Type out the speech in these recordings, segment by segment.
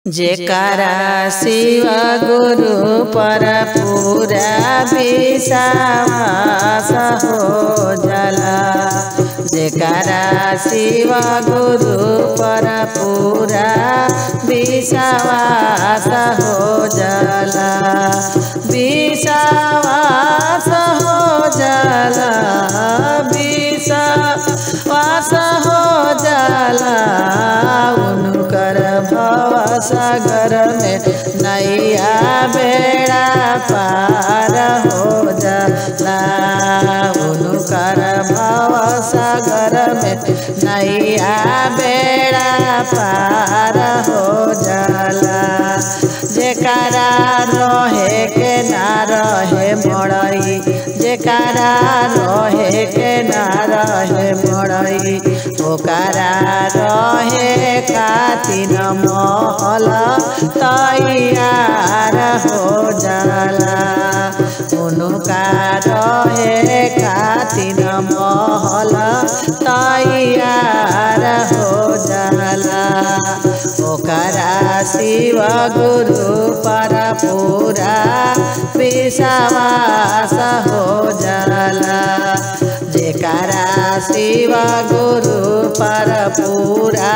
जेकरा शिव गुरु पर पूरा विश्वास हो जाला जेकरा शिव गुरु पर पूरा विश्वास हो जाला विश्वास हो जाला विश्वास हो जाला उनकर भव सागर में नैया बेड़ा पार हो जाला उनकर भव सागर में नैया बेड़ा पार हो जाला जेकरा रहे के ना रहे मड़ई जेकरा रहे के ना रहे मड़ई ओकरा रहे खातिर महल तैयार हो जाला उनका रहे खातिर महल तैयार हो जाला ओकरा शिव गुरु पर पूरा विश्वास हो जाला जेकरा शिव गुरु पर पूरा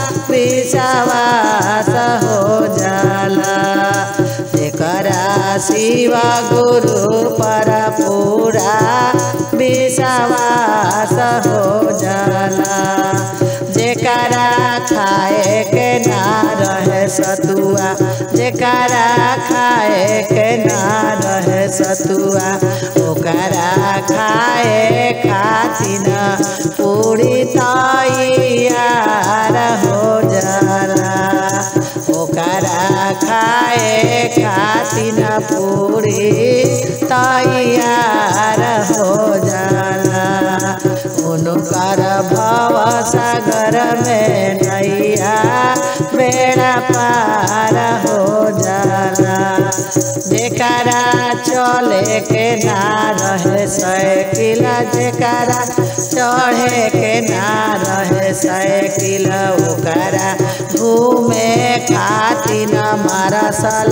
विश्वास हो जाला जेकरा शिव गुरु पर पूरा विश्वास हो जाला जेकरा खाए के ना रहे सतुआ जेकरा खाए के ना रहे सतुआ ओकरा खाए खातिर पूरी तैयार हो जाला ओकरा खाए खातिर पूरी तैयार हो जाला उनकर भव सागर में नैया बेड़ा पार हो जाला जेकरा चले के ना रहे साइकिल जेकरा चढ़े के ना रहे साइकिल ओकरा घूमे खातिर मारसल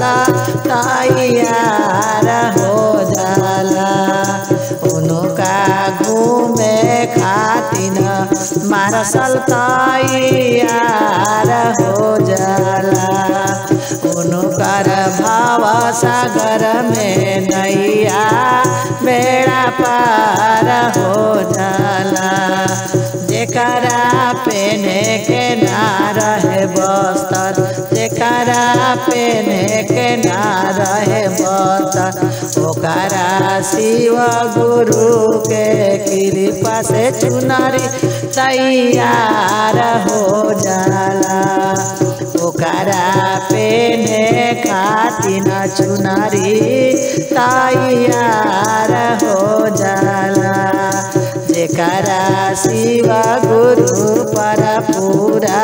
तैयार हो जाला उनका घूमे खातिर मारसल तैयार हो जाला उनकर भाव सागर में नैया बेड़ा पार हो जाला जेकरा पेने के ना रहे बस्तर जेकरा पेने के ना रहे बस्तर ओकरा शिव गुरु के कृपा से चुनरी तैयार हो जाला ओकरा पेने खातिर चुनरी तैयार हो जाला जेकरा शिव गुरु पर पूरा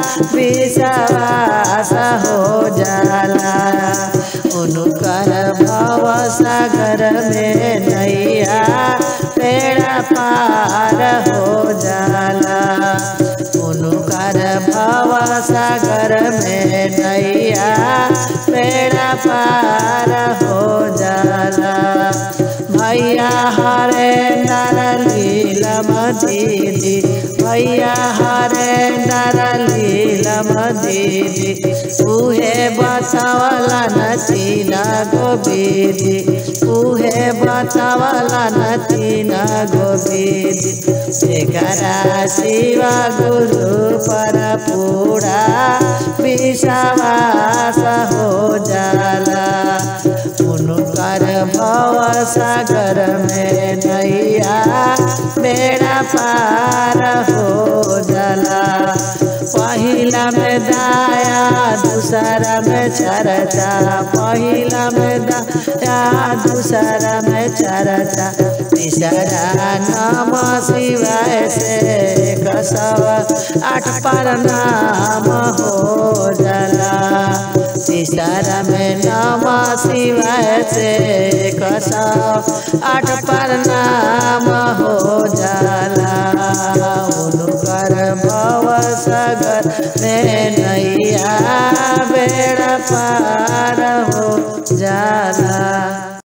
विश्वास हो जाला उनकर भव सागर में नैया पेड़ा पार हो जाला उनकर भव सागर में नैया पेड़ा पार हो जाला भैया हरे नर लीलम दीदी भैया हरे नर लीलम दीदी उहे बतावला नचीना गोबीदी उहे बतावला नचीना गोबीदी जेकरा शिव गुरु पर पूरा विश्वास हो जाला उनकर भव सागर में नैया बेड़ा पार हो जाला पहिला में दाया दूसरा में चरचा पहिला में दाया दूसरा में चरचा तीसरा नाम शिवाय से एक सौ आठ पर नाम हो जाला तीसरा में नाम शिवाय से एक सौ आठ पर नाम हो जाला उनकर भव सागर में नैया बे पार हो जाला